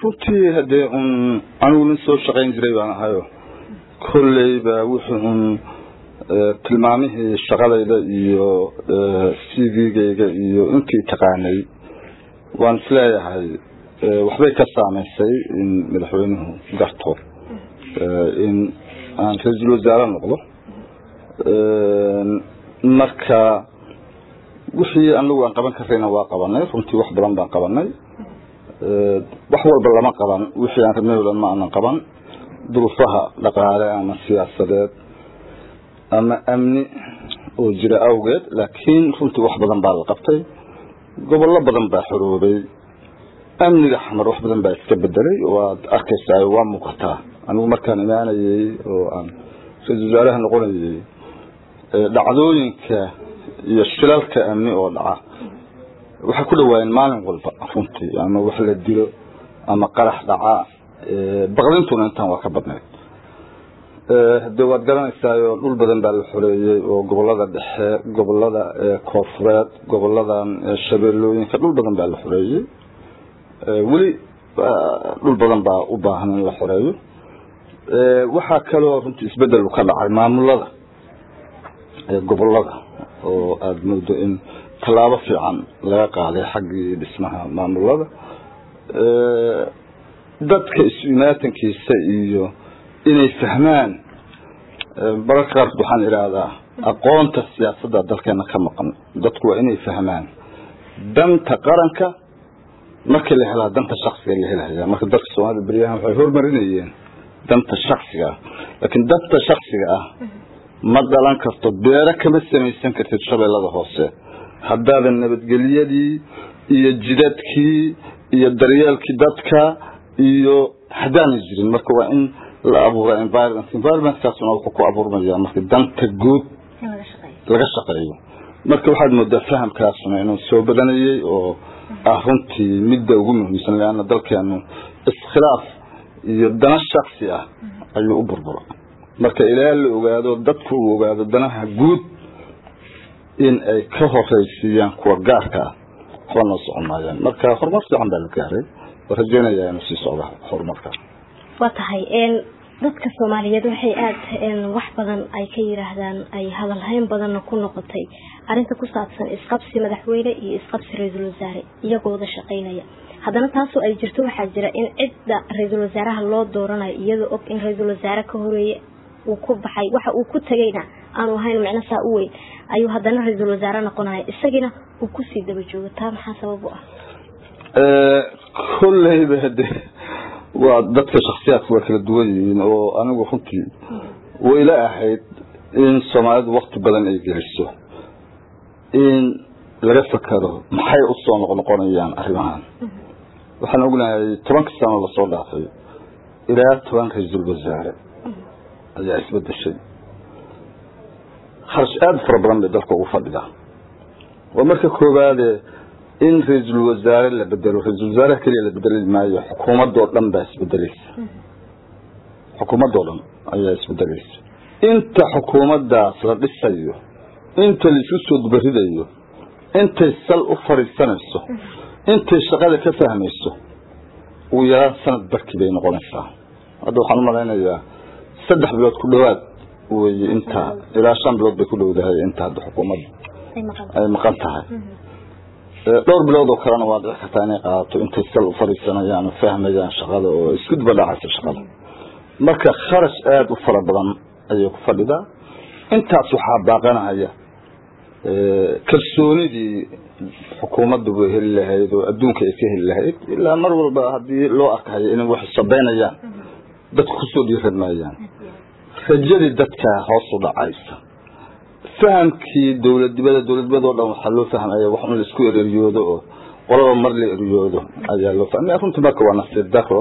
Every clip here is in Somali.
runtii haddee un anigu nin soo shaqayn jiray baan ahayo kolleyba wuxuu un tilmaamihii shaqadayda iyo c v-gayga iyo intii taqaanay waan isleeyahay waxbay ka saamaysay in madaxweynuhu garto in aan ra-iisul wasaare noqdo marka wixii anagu aan qaban karayna waa qabanay runtii wax badan baan qabanay wax walba lama qaban wixii aan rabnay o dhan ma aanan qaban duruufaha dhaqaale ama siyaasadeed ama amni oo jira awgeed laakiin runtii wax badan baa la qabtay gobollo badan baa xoroobay amniga xamar wax badan baa iska bedelay waad arkaysaa waa muuqataa anigu markaan imaanayey oo aan ra-isul wasaaraha noqonayey dhacdooyinka iyo shilalka amni oo dhaca waxay ku dhawaayeen maalin walba runtii ama wax la dilo ama qarax dhaca baqdintuna intaan waa ka badnayd de waad garanaysaayo dhul badan baa la xoreeyey oo gobolada dhexe gobolada koonfureed goboladan shabeellooyinka dhul badan baa la xoreeyey weli dhul badan baa u baahan in la xoreeyo waxaa kaloo runtii isbedel ka dhacay maamulada gobolada oo aada moodo in tallaabo fiican laga qaaday xaggii dhismaha maamulada dadka isu imaatankiisa iyo inay fahmaan mararka qaarkood waxaan idhaahdaa aqoonta siyaasadda dalkeena ka maqan dadku waa inay fahmaan danta qaranka markii la helaa danta shaksiga la helaya marka dadka soomaalida beryahan waxay hormarinayeen danta shaksiga ah laakiin danta shaksiga ah ma dhalan karto beero kama samaysan kartid shabeellada hoose haddaadan nabadgelyadii iyo jidadkii iyo daryeelkii dadka iyo haddaanay jirin marka waa in la abuura environment environmentkaasuna wuxuu ku abuurmaya marka danta guud laga shaqeeyo marka waxaad moodaa fahamkaasuna inuu soo badanayey oo ah runtii midda ugu muhiimsan leanna dalkeenu iskhilaaf iyo dana shaksi ah ayuu u burbura marka ilaa la ogaado dadku uu ogaado danaha guud in ay ka horeysiiyaan kuwa gaarka ah waxba noo socon maayaan marka horumar fiican baa la gaaray oo rajeynayaa inuu sii socdo horumarka waa tahay dadka soomaaliyeed waxay aada wax badan ay ka yiraahdaan ay hadalhayn badanna ku noqotay arrinta ku saabsan isqabsi madaxweyne iyo isqabsi ra-iisul wasaare iyagoo wada shaqaynaya haddana taasoo ay jirto waxaa jira in cidda ra-iisul wasaaraha loo dooranayo iyadoo og in ra-iisul wasaare ka horeeye uu ku baxay waxa uu ku tegayna aanu ahayn micno saa u weyn ayuu haddana ra-iisul wasaare noqonaya isagiina uu kusii daba joogo taa maxaa sabab u ah kolleyba hade waa dadka shaksiyaadka waa kala duwan yihiin oo anigu runtii wayla ahayd in soomaalidu wakti badan ay geliso in laga fakero maxay usoo noqnoqonayaan arrimahan waxaan ognahay tobanka sano lasoo dhaafay ilaa toban ra-iisul wasaare ayaa isbedeshay kharash aada fara badan bay dalka ugu fadhidaa waa marka koowaade in ra-iisul wasaare la bedelo ra-iisul wasaaraha keliya la bedeli maayo xukuumadoo dhan baa isbedeleysa xukuumadoo dhan ayaa isbedeleysa inta xukuumaddaas la dhisayo inta laisu soo dubaridayo intay sal u fadhiisanayso intay shaqada ka fahmayso ugu yaraan sanad barkii bay noqonaysaa hadda waxaan u malaynayaa saddex bilood ku dhawaad weye inta ilaa shan bilood bay ku dhowdahay inta hadda xukuumadda ay maqan tahay dhowr bilood oo kalena waa dhici kartaa inay qaadato intay sal u fadhiisanayaan oo fahmayaan shaqada oo isku duba dhacaysa shaqada marka kharash aada u fara badan ayay ku fadhidaa intaas waxaa baaqanaya kalsoonidii xukuumaddu bay heli lahayd oo adduunka ay ka heli lahayd ilaa mar walba haddii loo arkayo inay wax sabeynayaan dadku kusoo dhiiran maayaan rajadii dadka hoos u dhacaysa fahamkii dowladnimada dowladnimadoo dhan waxaa loo fahmaya wax un laisku ereryoodo oo qolaba mar la eryoodo ayaa loo fahmaya runtii marka waa nasiir daro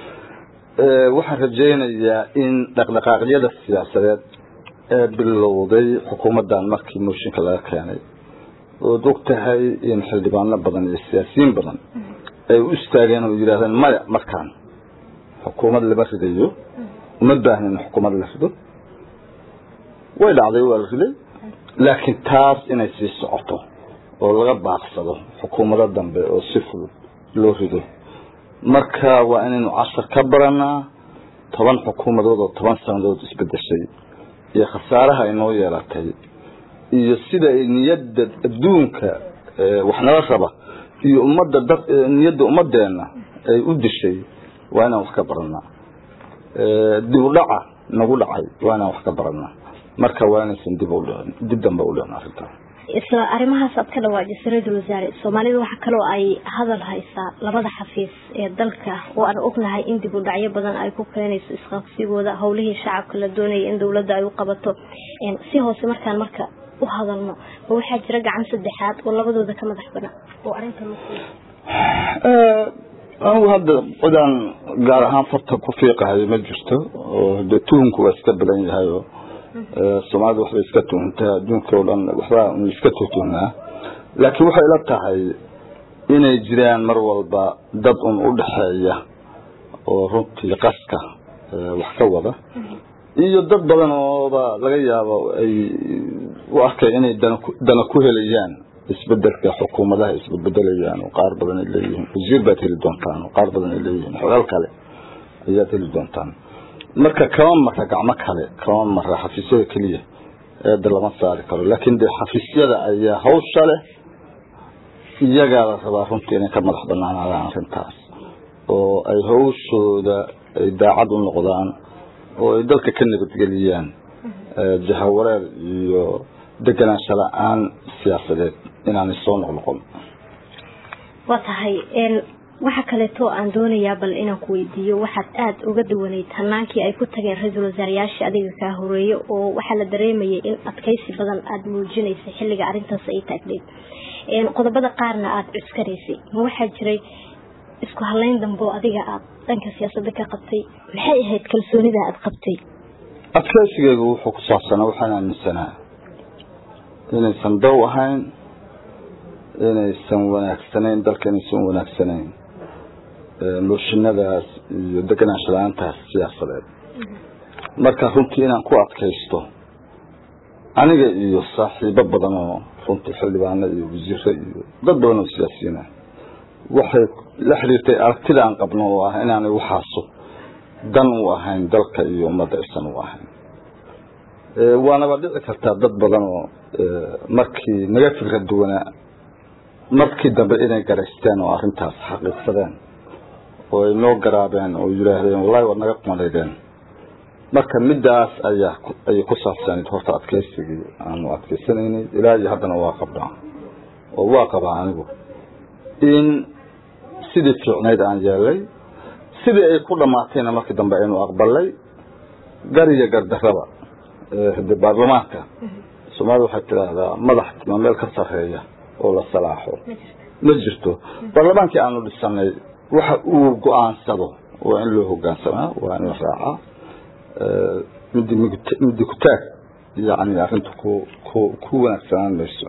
waxaan rajaynayaa in dhaqdhaqaaqyada siyaasadeed ee bilowday xukuumaddan markii mooshinka laga keenay ood og tahay in xildhibaano badan iyo siyaasiyiin badan ay u istaageen oo yidhahdeen maya markaan xukuumad lama ridayo uma baahnin in xukuumad la rido way dhacday waa la riday laakiin taas inay sii socoto oo laga baaqsado xukuumado dambe oo si fudud loo rido marka waa inaynu cashar ka baranaa toban xukuumadood oo toban sanadood isbedeshay iyo khasaaraha ay noo yeelatay iyo sida ay niyadda adduunka wax nala raba iyo ummadda dad niyadda ummadeenna ay u dishay waa inaan wax ka baranaa dib u dhaca nagu dhacay waa inaan wax ka baranaa marka waa inaysan dib u dhicin dib dambe u dhicin arrintaa isla arrimahaas aad ka dhawaajisay ra-iisul wasaare soomaalida waxaa kaloo ay hadal haysaa labada xafiis ee dalka oo aan ognahay in dib u dhacyo badan ay ku keenayso isqabsigooda howlihii shacabka la doonaya in dowladda ay u qabato si hoose markaan marka u hadalno ma waxaa jira gacan saddexaad oo labadooda ka madax banaan oo arrinta anigu hadda cidaan gaar ahaan farta ku fiiqahayo ma jirto oo dee tuhunku waa iska badan yahay oo soomaalida waxbay iska tuhuntaa adduunka oo dhan waxbaa un iska tuhtuhnaa laakiin waxay ila tahay inay jiraan mar walba dad un u dhexeeya oo runtii qaska wax ka wada iyo dad badan ooba laga yaabo ay u arkay inay dana ku helayaan isbedelka xukuumadaha isbebedelayaan oo qaar badan ay leeyihiin wasiir baad heli doontaan oo qaar badan ay leeyihiin xogaal kale ayaad heli doontaan marka kama mara gacmo kale kama mara xafiisyada keliya eeda lama saari karo laakiin dee xafiisyada ayaa hawsha leh iyagaa la rabaa runtii inay ka madax banaanaadaan arrintaas oo ay hawshooda ay daacad u noqdaan oo ay dalka ka nabadgeliyaan jahawareer iyo deganaansho la-aan siyaasadeed inaanay soo noqnoqon waa tahay waxa kaleeto aan doonayaa bal inaan ku weydiiyo waxaad aada uga duwanayd hanaankii ay ku tageen ra-iisul wasaarayaashii adiga kaa horeeyo oo waxaa la dareemayay in adkaysi badan aada muujinaysay xilliga arrintaas ay taagneyd qodobada qaarna aada cuskanaysay ma waxaa jiray isku halayn dambe oo adiga aada dhanka siyaasadda ka qabtay maxay ahayd kalsoonida aada qabtay adkaysigeygu wuxuu ku saabsanaa waxaan aaminsanaa inaysan dow ahayn inaysan wanaagsanayn dalka inaysan wanaagsanayn mooshinadaas iyo deganaansho la-aantaas siyaasadeed marka runtii inaan ku adkaysto aniga iyo saaxiibo badan oo runtii xildhibaano iyo wasiiro iyo dad badan oo siyaasiyiina waxay la xiriirtay aragtida aan qabno oo ah inaanay waxaasu dan u ahayn dalka iyo ummadda aysan u ahayn waanaba dhici kartaa dad badan oo markii naga fikra duwanaa markii dambe inay garaysteen oo arrintaas xaqiiqsadeen oo ay noo garaabeen oo yidhaahdeen wallahi waad naga kumaleydeen marka midaas ayaa ayay ku saabsanayd horta adkaysigii aanu adkaysanaynay ilaa iyo haddana waa qabnaa oo waa qabaa anigu in sidii fiicnayd aan yeelay sidii ay ku dhammaatayna markii dambe aynu aqbalay gar iyo gardarraba de baarlamaanka soomaalida waxay tidhaahdaa madax tima meel ka sarreeya oo la salaaxo ma jirto baarlamaankii aanu dhisanay waxa uu go-aansado waa in loo hogaansamaa waa in la raacaa midi midi kutaag yani arrinta ku ku ku wanaagsanaan mayso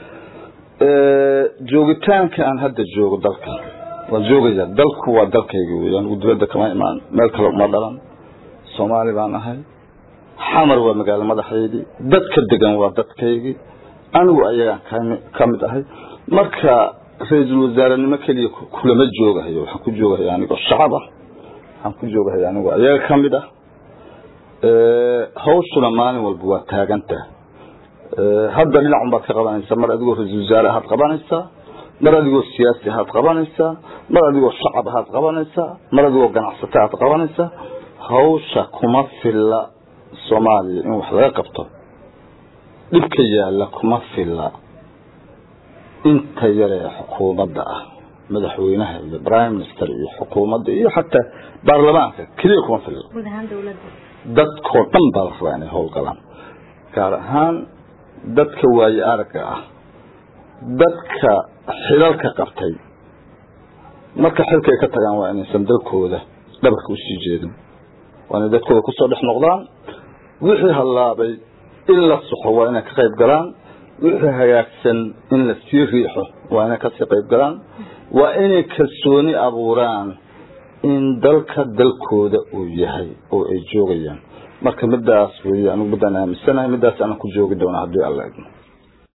joogitaanka aan hadda joogo dalka waa joogaya dalku waa dalkayga wey anigu dibadda kama imaan meel kale uma dhalan soomaali baan ahay xamar waa magaalo madaxeydii dadka degan waa dadkaygii anigu ayagaan ka mid ahay marka ra-iisul wasaarenimo keliya kulama joogahayo waxaan ku joogahaya anigoo shacab ah waxaan ku joogahaya anigoo ayaga ka mid ah hawshuna maalin walba waa taaganta hadda dhinacun baad ka qabanaysaa mar adigoo ra-iisul wasaare ahaad qabanaysaa mar adigoo siyaasi ahaad qabanaysaa mar adigoo shacab ahaad qabanaysaa mar adigoo ganacsato aad qabanaysaa hawsha kuma filla soomaaliya in wax laga qabto dhibka yaalla kuma filla inta yaree xukuumadda ah madaxweynaha iyo prime minister iyo xukuumadda iyo xataa baarlamaanka keliya kuma filla dadkoo dhan baa la rabaa inay howlgalaan gaar ahaan dadka waaye aragga ah dadka xilalka qabtay marka xilka ay ka tagaan waa inaysan dalkooda dhabarka usii jeedin waa inay dadkooda kusoo dhex noqdaan wixii hallaabay in la soxo waa inay ka qayb galaan wixii hagaagsan in la sii riixo waa inay kasii qayb galaan waa inay kalsooni abuuraan in dalka dalkooda uu yahay oo ay joogayaan marka midaas wey anigu midaan aaminsanahay midaas aanan ku joogi doona haddii alla idmo